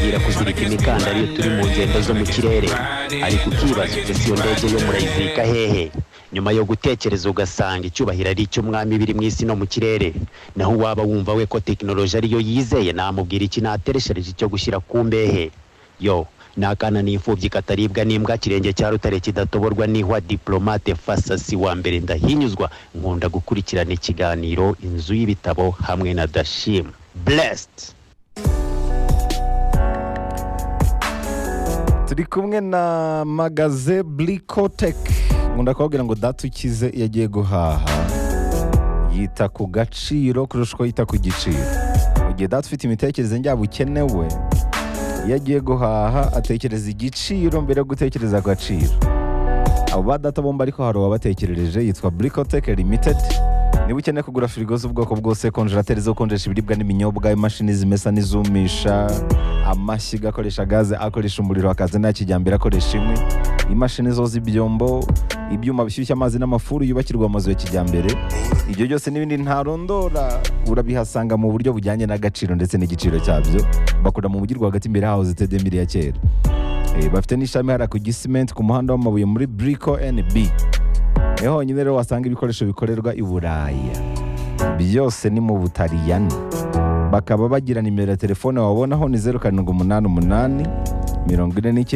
kumenyera kuzirika imikandara iyo turi mu ngendo zo mu kirere ariko ukibaza ese iyo ndege yo murayizirika hehe nyuma yo gutekereza ugasanga icyubahiro ari icy'umwami biri mu isi no mu kirere naho waba wumva we ko tekinoloji ariyo yizeye namubwira iki natereshereje icyo gushyira ku mbehe yo ni akana n'imfubyi kataribwa n'imbwa kirenge cya rutare kidatoborwa n'ihwa diplomate fasasi wa mbere ndahinyuzwa nkunda gukurikirana ikiganiro inzu y'ibitabo hamwe na dashim blessed turi kumwe na magaze burikoteki nkunda kubabwira ngo data ukize iyo agiye guhaha yita ku gaciro kurusha uko yita ku giciro mu gihe data ufite imitekerereze njyaba ukenewe iyo agiye guhaha atekereza igiciro mbere yo gutekereza agaciro abo ba data bombi ariko hari uwabatekerereje yitwa burikoteke limitedi niba ukeneye kugura firigo z'ubwoko bwose konjerateri zo gukonjesha ibiribwa n'ibinyobwa imashini zimesa n'izumisha amashyiga akoresha gaze akoresha umuriro akaza nta kijyambere akoresha inkwi imashini zoza ibyombo ibyuma bishyushya amazi n'amafuru yubakirwa amazu ya kijyambere ibyo byose n'ibindi ntarondora urabihasanga mu buryo bujyanye n'agaciro ndetse n'igiciro cyabyo bakora mu mujyi rwagati imbere haho zitede mbere ya kera Eh, bafite n'ishami hariya ku gisimenti ku muhanda w'amabuye muri buriko NB niho honyine rero wasanga ibikoresho bikorerwa i buraya byose ni mu butaliyani bakaba bagira nimero ya telefone wabonaho ni zeru karindwi umunani umunani mirongo ine n'icyenda